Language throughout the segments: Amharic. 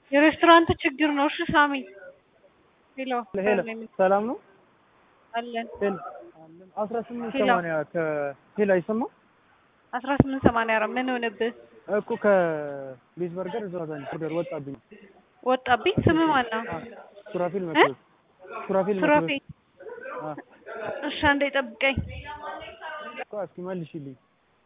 የሬስቶራንት ችግር ነው። እሺ ሳሚ ሄሎ ሄሎ ሰላም ነው አለን ሄሎ አለን አስራ ስምንት ሄሎ። ሰማንያ ከሄሎ አይሰማም አስራ ስምንት ሰማንያ አራት ምን ሆነብህ? እኮ ከቤዝ በርገር እዛ ዛኝ ኦርደር ወጣብኝ ወጣብኝ። ስም ማን ነው? አ፣ ሱራፊል መስሎት ሱራፊል ሱራፌ። መስሎት አ እሺ አንዴ ጠብቀኝ። እኮ እስኪ መልሽልኝ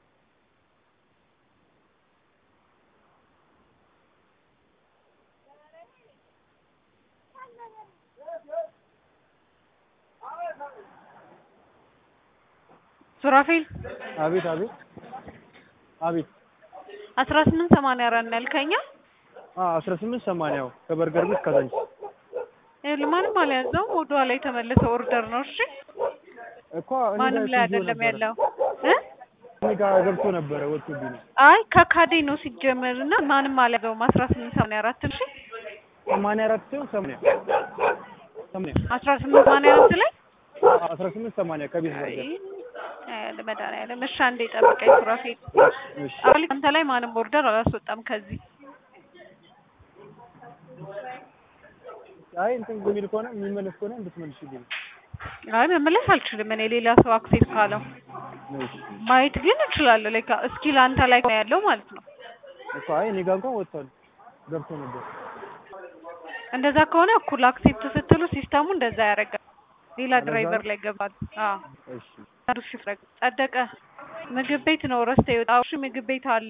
ሱራፌል አቤት አቤት አቤት አስራ ስምንት ሰማንያ አራት ነው ያልከኛ? አ አስራ ስምንት ሰማንያው ከበርገር ቤት ከዛኝ ይኸውልህ ማንም አልያዘውም። ወደ ኋላ የተመለሰ ኦርደር ነው። እሺ እኮ እኔ ማንም ጋር ላይ ይዞ አይደለም ነበረ። ያለው እ እኔ ጋር ገብቶ ነበረ ወጥቶብኝ ነው አይ ከካዴ ነው ሲጀመር እና ማንም አልያዘውም። አስራ ስምንት ሰማንያ አራት እሺ ሰማንያ አራት ሲሆን ሰማንያ ሰማንያ አስራ ስምንት ሰማንያ አራት ላይ አ፣ አስራ ስምንት ሰማንያ ከቤዝ በርገር አይ መድኃኒዓለም እሺ አንዴ ጠብቀኝ ሱራፌል። እሺ አሁን አንተ ላይ ማንም ኦርደር አላስወጣም ከዚህ አይ እንትን የሚል ከሆነ የሚመለስ ከሆነ እንድትመልሽልኝ አይ መመለስ አልችልም እኔ ሌላ ሰው አክሴፕት ካለው ነው እሺ ማየት ግን እችላለሁ ላይክ እስኪል አንተ ላይ ነው ያለው ማለት ነው እኮ አይ እኔ ጋር እንኳን ወጥቷል ገብቶ ነበር እንደዛ ከሆነ እኩል አክሴፕት ስትሉ ሲስተሙ እንደዛ ያደርጋል ሌላ እንደዛ ድራይቨር ነው? ላይ ገባል አዎ እሺ አንዱ ሽፍረግ ጸደቀ ምግብ ቤት ነው ረስተ የወጣው እሺ ምግብ ቤት አለ